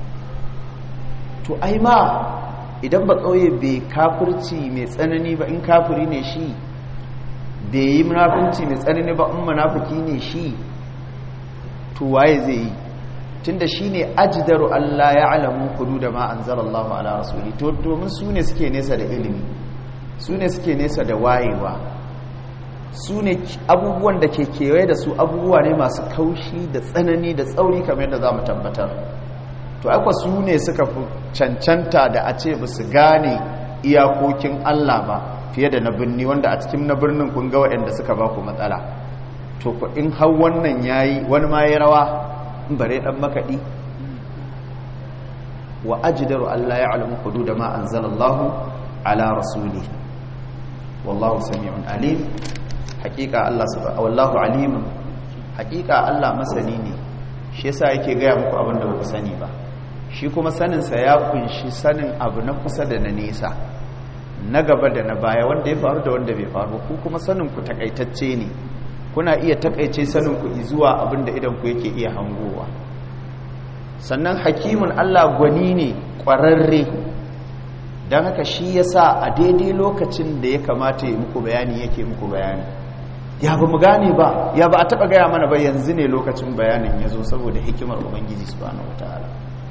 to ai ma idan ba kauye bai kafirci mai tsanani ba in kafiri ne shi bai yi munafunci mai tsanani ba in munafiki ne shi to waye zai yi tunda shine ajdaru Allah ya alamu da ma anzalallahu ala rasuli to domin su ne suke nesa da ilimi su ne suke nesa da wayewa su ne abubuwan da ke kewaye da su abubuwa ne masu kaushi da tsanani da tsauri kamar yadda za mu tabbatar to akwa su ne suka fi cancanta da a ce ba su gane iyakokin Allah ba fiye da na birni wanda a cikin na birnin kun ga waɗanda suka ba ku matsala to ku in hau wannan yayi wani ma ya rawa in bare dan makaɗi wa ajdaru Allah ya alamu hudud ma anzalallahu ala rasuli wallahu sami'un alim haqiqa Allah subhanahu wallahu alim haqiqa Allah masani ne shi yasa yake gaya muku abin da ku sani ba shi kuma saninsa ya kunshi sanin abu na kusa da na nesa na gaba da na baya wanda ya faru da wanda bai faru ku kuma sanin ku takaitacce ne kuna iya takaice sanin ku zuwa abin da idan ku yake iya hangowa sannan hakimin Allah gwani ne ƙwararre don haka shi yasa a daidai lokacin da ya kamata ya muku bayani yake muku bayani ya ba mu gane ba ya ba a taɓa gaya mana ba yanzu ne lokacin bayanin ya zo saboda hikimar ubangiji subhanahu wataala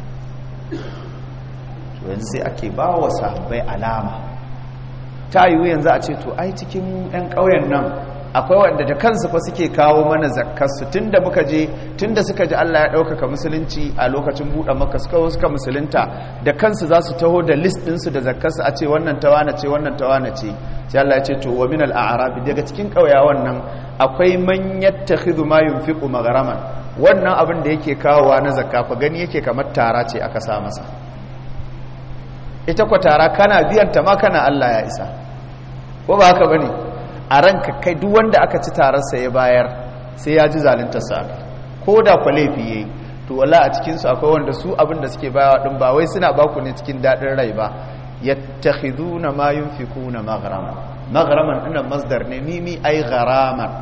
yanzu sai ake ba wa sahabbai alama ta yiwu yanzu a ce to ai cikin 'yan ƙauyen nan akwai wanda da kansu fa suke kawo mana zakkarsu tunda muka je tunda suka ji Allah ya ɗaukaka musulunci a lokacin buɗe maka suka suka musulunta da kansu za su taho da list ɗinsu da zakkarsu a ce wannan tawana ce wannan tawana ce sai Allah ya ce to wa min al-a'rab daga cikin ƙauyawan nan akwai man yattakhidhu ma yunfiqu magharaman wannan abin da yake kawowa na zakka fa gani yake kamar tara ce aka sa masa ita kwa tara kana biyan ta ma kana Allah ya isa ko ba haka bane a ranka kai duk wanda aka ci tararsa ya bayar sai ya ji zaluntarsa ko da kwa laifi yayi to wala a cikin su akwai wanda su abin da suke bayawa din ba wai suna baku ne cikin dadin rai ba yattakhiduna ma yunfikuna maghraman maghraman ina masdar ne mimi ay gharaman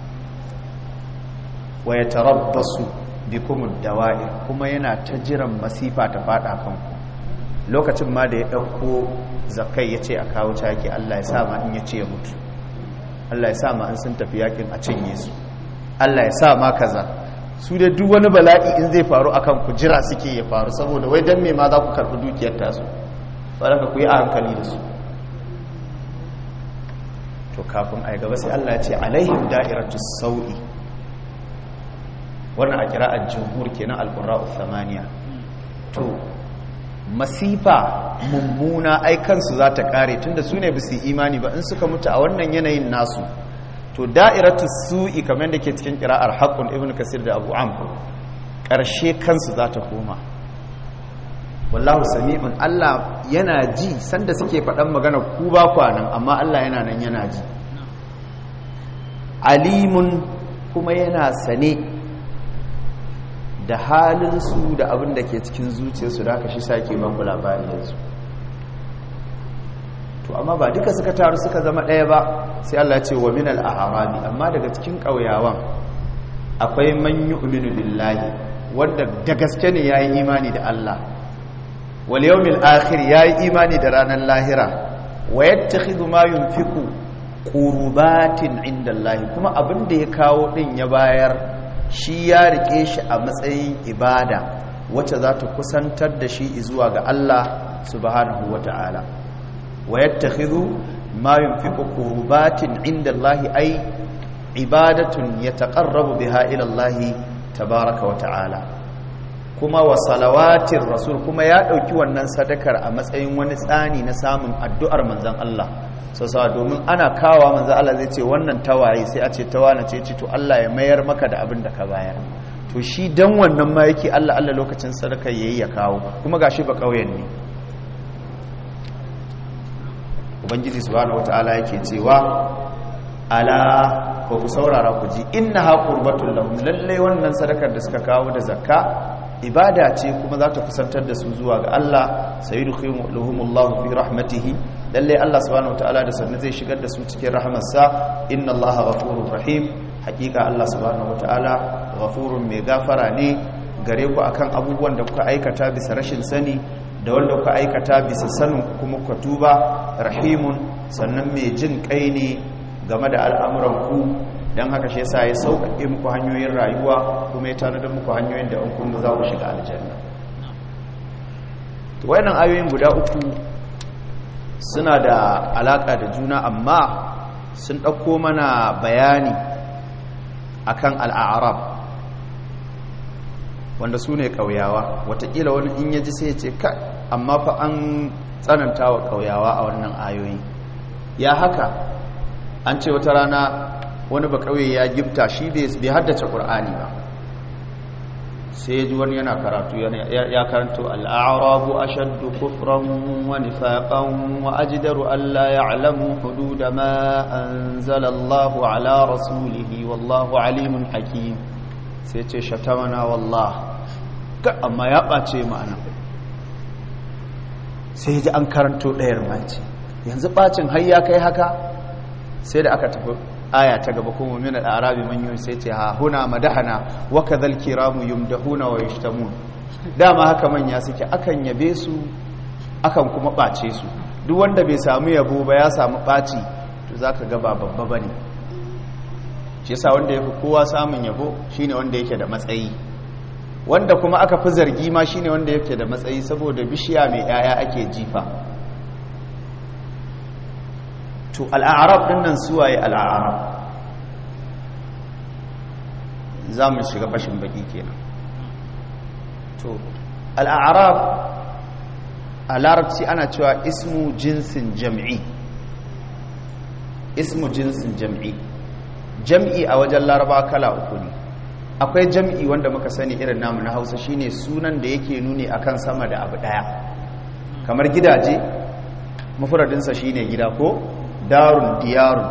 wa yatarabbasu bikum ad-dawa'ir kuma yana ta jiran masifa ta fada kanku lokacin ma da ya dauko zakai yace a kawo taki Allah ya sa ma in yace ya mutu Allah ya sa ma an sun tafi yakin a cinye su Allah ya sa ma kaza su da duk wani bala'i in zai faru akan ku jira suke ya faru saboda wai dan me ma za ku karbi dukiyar tasu baraka ku yi a hankali da su to kafin ai gaba sai Allah ya ce alaihim da'iratus sau'i wannan a kira'ar jumhur kenan alqurra'u thamaniya to masifa mummuna ai kansu za ta kare tunda su ne bisu imani ba in suka mutu a wannan yanayin nasu to da'iratu su'i kamar da ke cikin kira'ar haqqun ibnu kasir da abu am karshe kansu za ta koma wallahu sami'un Allah yana ji sanda suke faɗan magana ku ba kwanan amma Allah yana nan yana ji alimun kuma yana sane da halinsu da abin da ke cikin zuciyarsu da aka shi sake banku labari yanzu to amma ba duka suka taru suka zama ɗaya ba sai Allah ce wa minal aharabi amma daga cikin ƙauyawan akwai man yu'minu billahi wanda da gaske ne yayi imani da Allah wal yawmil akhir yayi imani da ranar lahira wa yattakhidhu ma yunfiqu qurbatin inda Allah kuma abin da ya kawo din ya bayar shi ya rike shi a matsayin ibada wacce za ta kusantar da shi zuwa ga Allah subhanahu wa ta'ala wa yattakhidhu ma yunfiqu qurbatin inda Allah ay ibadatun yataqarrabu biha ila Allah tabaaraka wa ta'ala kuma wa salawatir rasul kuma ya dauki wannan sadakar a matsayin wani tsani na samun addu'ar manzon Allah sassa domin ana kawa manzo Allah zai ce wannan tawaye sai a ce tawana ce ce to Allah ya mayar maka da abin da ka bayar to shi dan wannan ma yake Allah Allah lokacin sadaka yayi ya kawo kuma gashi ba kauyen ne ubangiji subhanahu wataala yake cewa ala ko ku saurara ku ji innaha qurbatul lahum lalle wannan sadakar da suka kawo da zakka ibada ce kuma za ta kusantar da su zuwa ga Allah sayyidukhumullahu fi rahmatihi lalle Allah subhanahu wataala da sannan zai shigar da su cikin rahamarsa inna Allaha ghafurur rahim hakika Allah subhanahu wataala ghafurun mai gafara ne gare ku akan abubuwan da kuka aikata bisa rashin sani da wanda kuka aikata bisa sanin kuma ku tuba rahimun sannan mai jin kai ne game da al'amuran ku don haka shi yasa ya sauƙaƙe muku hanyoyin rayuwa kuma ya tanadar muku hanyoyin da in kun za ku shiga aljanna to wayannan ayoyin guda uku suna da alaƙa da juna amma sun ɗauko mana bayani akan al'arab wanda su ne ƙauyawa watakila wani in yaji sai ce ka amma fa an tsananta wa ƙauyawa a wannan ayoyi ya haka an ce wata rana wani ba ƙauye ya gifta shi bai haddace ƙur'ani ba sai ji wani yana karatu ya karanto al'arabu ashaddu kufran wa nifaqan wa ajdaru alla ya'lamu hudud ma anzala Allahu ala rasulihi wallahu alimun hakim sai ce shatamana wallah amma ya ɓace ma'ana sai ji an karanto ɗayar mace yanzu ɓacin har ya kai haka sai da aka tafi aya ta gaba kuma min al-arabi man yun sai ce ha huna madahana wa kadhal kiramu yumdahuna wa yashtamun dama haka manya suke akan yabe su akan kuma ɓace su duk wanda bai samu yabo ba ya samu ɓaci to zaka ga ba babba bane shi yasa wanda yafi kowa samun yabo shine wanda yake da matsayi wanda kuma aka fi zargi ma shine wanda yake da matsayi saboda bishiya mai yaya ake jifa to al'arab din nan suwaye al'arab za mu shiga fashin baki kenan to al'arab a larabci ana cewa ismu jinsin jam'i ismu jinsin jam'i jam'i a wajen laraba kala uku ne akwai jam'i wanda muka sani irin namu na hausa shine sunan da yake nuni akan sama da abu daya kamar gidaje mafuradinsa shine gida ko darun diyarun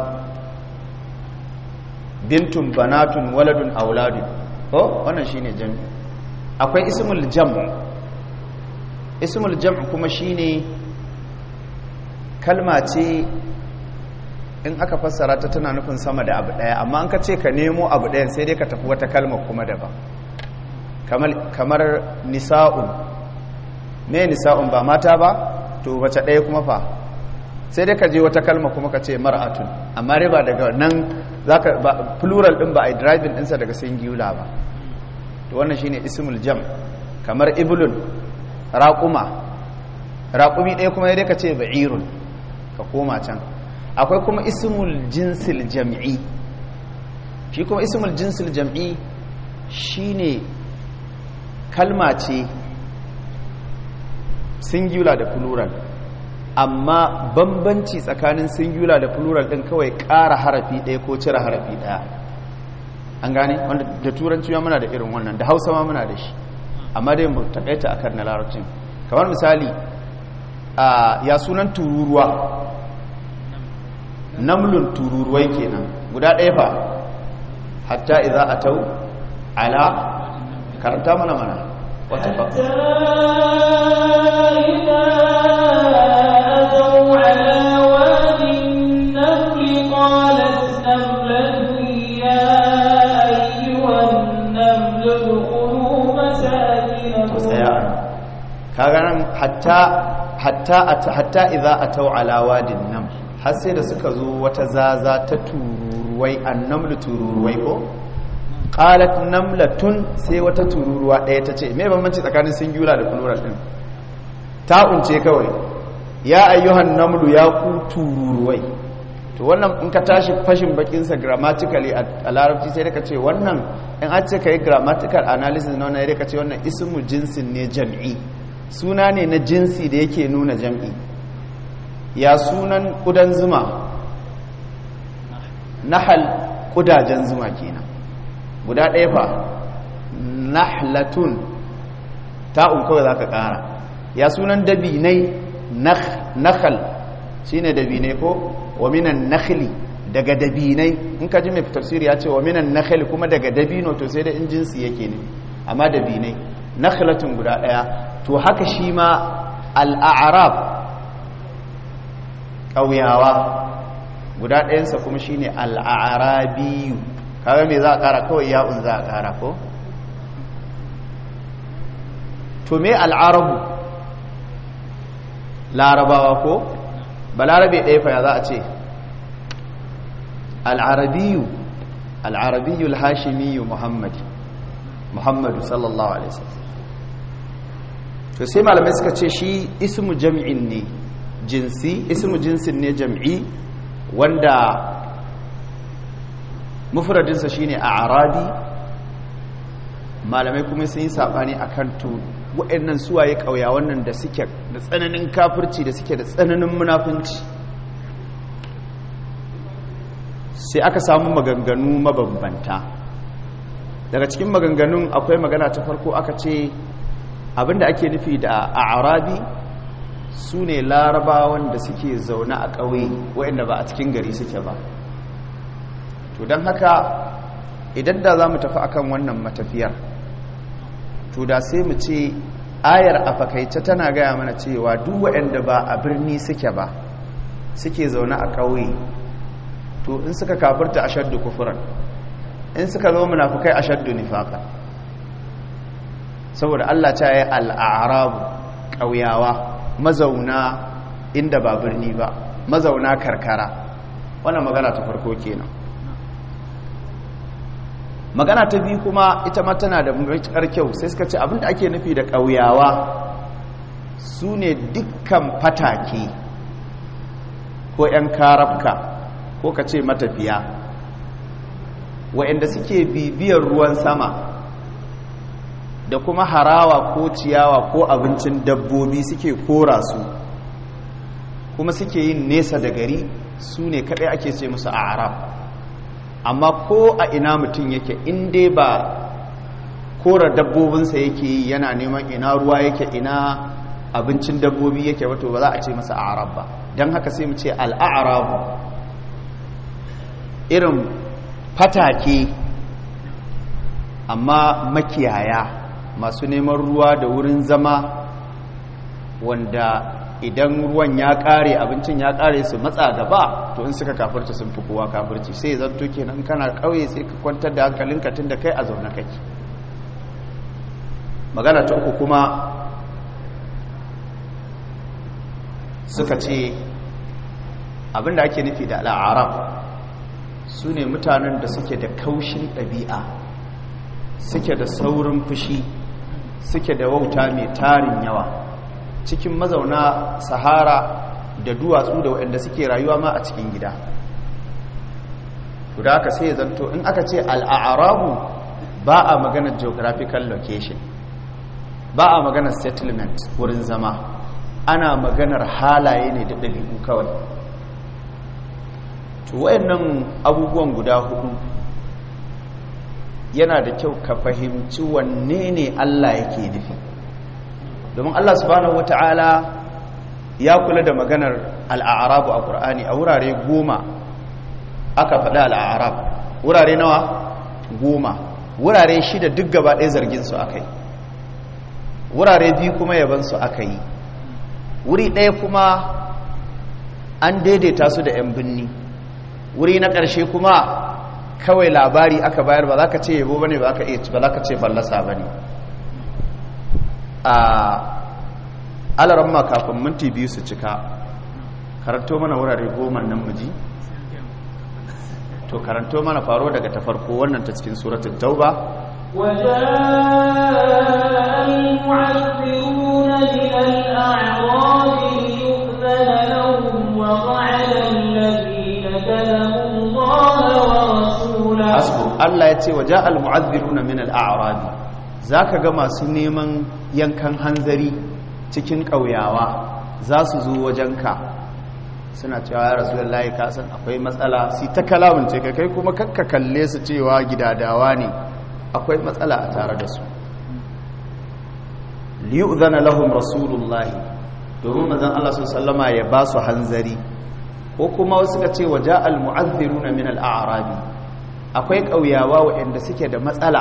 bintun banatun waladun auladun ko wannan shine jam'i akwai ismul jam ismul jam kuma shine kalma ce in aka fassara ta tana nufin sama da abu daya amma an ka ce ka nemo abu dayan sai dai ka tafi wata kalma kuma daban kamar nisa'un me nisa'un ba mata ba to wace daya kuma fa sai dai ka je wata kalma kuma ka ce mar'atun amma dai ba daga nan zaka ba plural din ba ai driving ɗinsa daga singular ba to wannan shine ismul jam kamar iblun raquma raqumi ɗaya kuma dai ka ce ba'irun ka koma can akwai kuma ismul jinsil jam'i shi kuma ismul jinsil jam'i shine kalma ce singular da plural amma bambanci tsakanin singular da plural din kawai ƙara harafi ɗaya ko cire harafi ɗaya an gane wanda da turanci ma muna da irin wannan da hausa ma muna da shi amma dai mu takaita akan na larabcin kamar misali ya sunan tururuwa namlun tururuwai kenan guda ɗaya fa hatta idza atau ala karanta mana mana wata fa kaga nan hatta hatta hatta idza atau ala wadin nam har sai da suka zo wata zaza ta tururuwai annamlu tururuwai ko qalat namlatun sai wata tururuwa ɗaya ta ce me bambanci tsakanin singular da plural din ta unce kawai ya ayyuhan namlu ya ku tururuwai to wannan in ka tashi fashin bakin sa grammatically a larabci sai ka ce wannan in an ce kai grammatical analysis na wannan sai ka ce wannan ismu jinsin ne jam'i suna ne na jinsi da yake nuna jam'i ya sunan ƙudan zuma nahal ƙudajen zuma kenan guda ɗaya fa nahlatun ta'un kawai za ka ƙara ya sunan dabinai nahal shi ne dabinai ko wa minan nakhli daga dabinai in ka ji mai tafsiri ya ce wa minan nakhli kuma daga dabino to sai da in jinsi yake ne amma dabinai nakhlatun guda ɗaya to haka shi ma al'arab ƙauyawa guda ɗayansa kuma shi ne al'arabiyu kaga mai za a ƙara kawai ya'un za a ƙara ko? to me al'arabu larabawa ko? ba larabe ɗaya fa ya za a ce al'arabiyu al-arabiyyul hashimiyyu muhammadi muhammadu sallallahu alaihi wasallam to sai malamai suka ce shi ismu jam'in ne jinsi ismu jinsin ne jam'i wanda mufradinsa shine a arabi malamai kuma sun yi sabani akan to waɗannan suwaye ƙauya wannan da suke da tsananin kafirci da suke da tsananin munafunci sai aka samu maganganu mabambanta daga cikin maganganun akwai magana ta farko aka ce abinda ake nufi da a arabi su ne larabawan da suke zaune a ƙauye waɗanda ba a cikin gari suke ba to don haka idan da za mu tafi akan wannan matafiyar to da sai mu ce ayar a fakaice tana gaya mana cewa duk waɗanda ba a birni suke ba suke zaune a ƙauye to in suka kafirta a shaddu kufuran in suka zama munafukai a shaddu nifaqa saboda Allah ta yi al'arabu ƙauyawa mazauna inda ba birni ba mazauna karkara wannan magana ta farko kenan magana ta biyu kuma ita ma tana da matuƙar kyau sai suka ce abinda ake nufi da ƙauyawa su ne dukkan fatake ko 'yan karafka ko ka ce matafiya wa'anda suke bibiyar ruwan sama da kuma harawa ko ciyawa ko abincin dabbobi suke kora su kuma suke yin nesa da gari su ne kaɗai ake ce musu a arab amma ko a ina mutum yake inda ba kora dabbobinsa yake yi yana neman ina ruwa yake ina abincin dabbobi yake wato ba za a ce masa arab ba don haka sai mu ce al'arabu irin fatake amma makiyaya masu neman ruwa da wurin zama wanda idan ruwan ya kare abincin ya kare su matsa gaba to in suka kafirta sun fi kowa kafirci sai zanto kenan kana kauye sai ka kwantar da hankalinka tun da kai a zaune kake magana ta uku kuma suka ce abinda ake nufi da al'arab su ne mutanen da suke da kaushin ɗabi'a suke da saurin fushi suke da wauta mai tarin yawa cikin mazauna sahara da duwatsu da waɗanda suke rayuwa ma a cikin gida to da aka sai zanto in aka ce al'arabu ba a maganar geographical location ba a maganar settlement wurin zama ana maganar halaye ne da ɗabi'u kawai to wayannan abubuwan guda hudu yana da kyau ka fahimci wanne ne Allah yake nufi domin Allah subhanahu wata'ala ya kula da maganar al'arabu a ƙur'ani a wurare goma aka faɗa al'arab wurare nawa goma wurare shida duk gaba ɗaya zargin su aka yi wurare biyu kuma yaban su aka yi wuri ɗaya kuma an daidaita su da 'yan binni wuri na ƙarshe kuma kawai labari aka bayar ba za ka ce yabo ba ne ba za ka ce fallasa ba ne a alaramma kafin minti biyu su cika karanto mana wurare goma nan muji to karanto mana faro daga ta farko wannan ta cikin suratun tauba وجاء المعذرون من الأعراب ليؤذن لهم وقعد الذين كذبوا الله ورسوله hasbu Allah ya ce wa ja'al mu'adhdhiruna min al-a'rab zaka ga masu neman yankan hanzari cikin kauyawa za su zo wajenka suna cewa ya rasulullahi ka san akwai matsala si ta kalamin ce kai kuma kakka kalle su cewa gidadawa ne akwai matsala a tare da su liyu'zana lahum rasulullahi domin manzon Allah sallallahu alaihi ya ba su hanzari ko kuma wasu ka ce wa ja'al mu'adhdhiruna min al-a'rabi akwai ƙauyawa waɗanda suke da matsala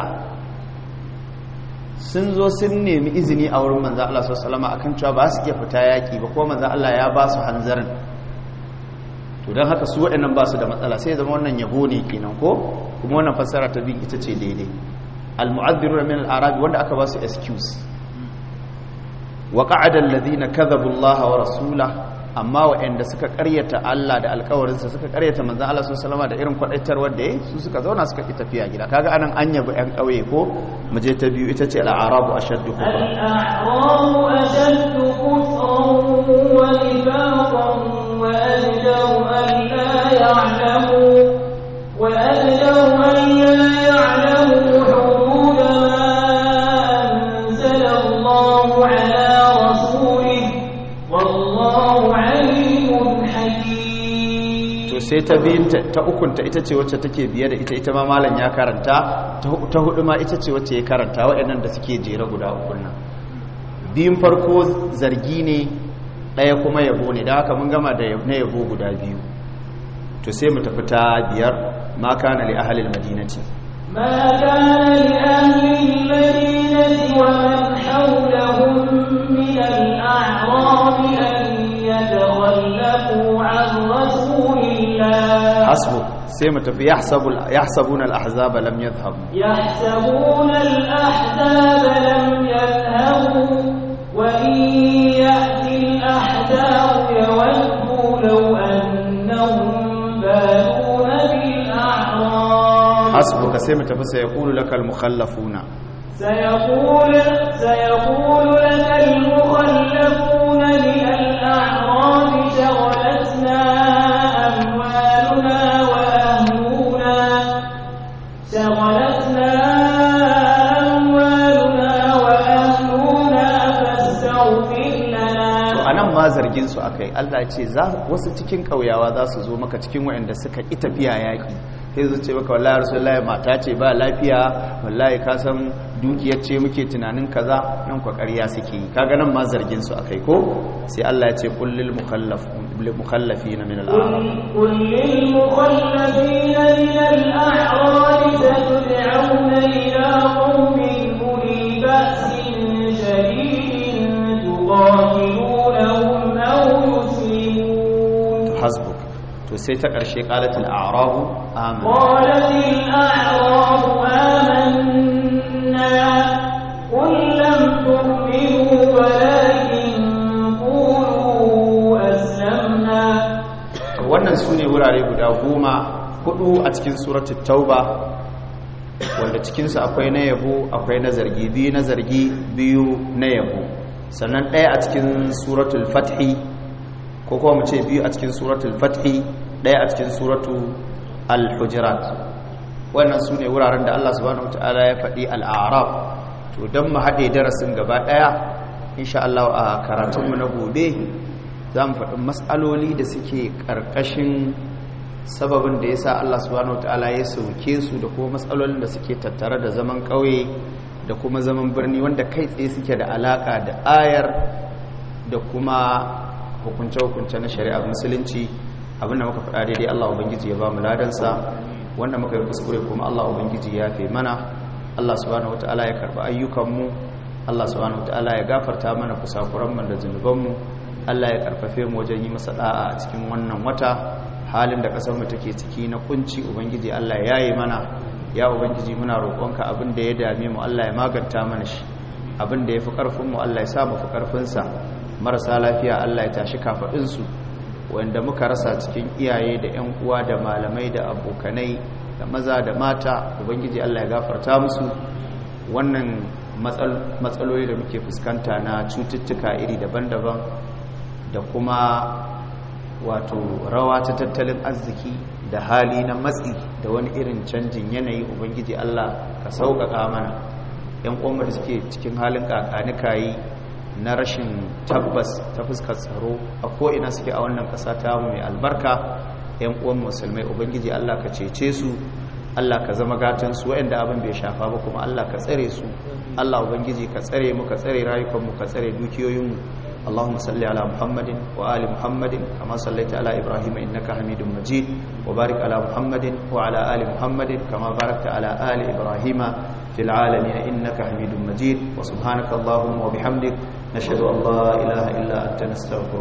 sun zo sun nemi izini a wurin manzan Allah sallama akan cewa ba su iya fita yaƙi ba ko manzan Allah ya ba su hanzarin to don haka su waɗannan ba su da matsala sai zama wannan yabo ne kenan ko kuma wannan fassara ta bin ita ce daidai al-mu'adhdhiruna min al-arabi wanda aka ba su excuse wa qa'ada alladhina kadhabu Allah wa rasulahu amma waɗanda suka karyata Allah da alkawarinsa suka karyata manzan Allah sun salama da irin kwaɗaitarwar da ya su suka zauna suka ƙi tafiya gida kaga anan an yabi 'yan ƙauye ko mu je ta biyu ita ce al'arabu a shaddu الأعراب أشد كفرا ونفاقا وأجدر أن لا يعلموا وأجدر أن لا يعلموا حدود ما أنزل الله على رسوله والله عليم حكيم to sai ta biyun ta ukunta ita ce wacce take biye da ita ita ma malam ya karanta ta hudu ma ita ce wacce ya karanta waɗannan da suke jere guda uku nan biyun farko zargi ne ɗaya kuma yabo ne da haka mun gama da na yabo guda biyu to sai mu tafi ta biyar ma kana li ahlil madinati ما كان لأهل المدينة ومن حولهم من الأعراب أن يتخلفوا عن رسول الله hasbu sai mu tafi yahsabu yahsabuna al-ahzaba lam yadhhabu يحسبون الأحزاب لم يذهبوا وإن يأتي الأحزاب يودوا لو أنهم بادون بالأعراب hasbuka sai mu tafi sai yaqulu lakal mukhallafuna سيقول سيقول لك المخلفون من الأعراب شغلتنا أموالنا وأهلنا شغلتنا أموالنا وأهلنا فاستغفر لنا to anan ma zargin su akai Allah ya ce za wasu cikin kauyawa za su zo maka cikin waɗanda suka ki tafiya yaki sai su ce maka wallahi rasulullahi mata ce ba lafiya wallahi ka san dukiyar ce muke tunanin kaza nan kwa ƙarya suke yi kaga nan ma zargin su akai ko sai Allah ya ce kullil mukhallaf lil mukhallafina min al-a'rab قل للمخلفين من الأعراب ستدعون إلى قوم أولي بأس شديد تقاتلونهم أو يسلمون hasbuk to sai ta ƙarshe qalatil a'rabu amanna قالت الأعراب آمنا قل لم تؤمنوا ولكن قولوا أسلمنا wannan su ne wurare guda goma hudu a cikin suratul tauba wanda cikinsu akwai na yabo akwai na zargi biyu na zargi biyu na yabo sannan ɗaya a cikin suratul fathi ko kuma mu ce biyu a cikin suratul fathi ɗaya a cikin suratul al-hujurat wannan su ne wuraren da Allah subhanahu wataala ya faɗi al-a'raf to don mu haɗe darasin gaba ɗaya insha Allah a karatunmu na gobe za mu faɗi matsaloli da suke ƙarƙashin sababin da ya sa Allah subhanahu ta'ala ya sauke su da kuma matsalolin da suke tattare da zaman ƙauye da kuma zaman birni wanda kai tsaye suke da alaƙa da ayar da kuma hukunce-hukunce na shari'ar musulunci abinda muka faɗa daidai Allah Ubangiji ya ba mu ladansa wanda muka yi kuskure kuma Allah Ubangiji ya fi mana Allah subhanahu ta'ala ya karɓi ayyukanmu Allah subhanahu ta'ala ya gafarta mana kusakuranmu da zunubanmu Allah ya karfafe mu wajen yi masa da'a a cikin wannan wata halin da kasar mu take ciki na kunci ubangiji Allah ya yi mana ya ubangiji muna roƙonka abin da ya dame mu Allah ya maganta mana shi abin da ya fi ƙarfin mu Allah ya sa mu fi ƙarfin sa marasa lafiya Allah ya tashi kafadin su wanda muka rasa cikin iyaye da ƴan uwa da malamai da abokanai da maza da mata ubangiji Allah ya gafarta musu wannan matsaloli da muke fuskanta na cututtuka iri daban-daban da kuma wato rawa ta tattalin arziki da hali na matsi da wani irin canjin yanayi ubangiji Allah ka sauƙaƙa mana yan uwanmu da suke cikin halin kakanikayi na rashin tabbas ta fuskar tsaro a ko'ina suke a wannan ƙasa ta mai albarka yan uwan musulmai ubangiji Allah ka cece su Allah ka zama gatansu waɗanda abin bai shafa ba kuma Allah ka tsare su Allah ubangiji ka tsare mu ka tsare rayukanmu ka tsare dukiyoyinmu اللهم صل على محمد وآل محمد كما صليت على إبراهيم إنك حميد مجيد وبارك على محمد وعلى آل محمد كما باركت على آل إبراهيم في العالمين إنك حميد مجيد وسبحانك اللهم وبحمدك نشهد أن لا إله إلا أنت نستغفرك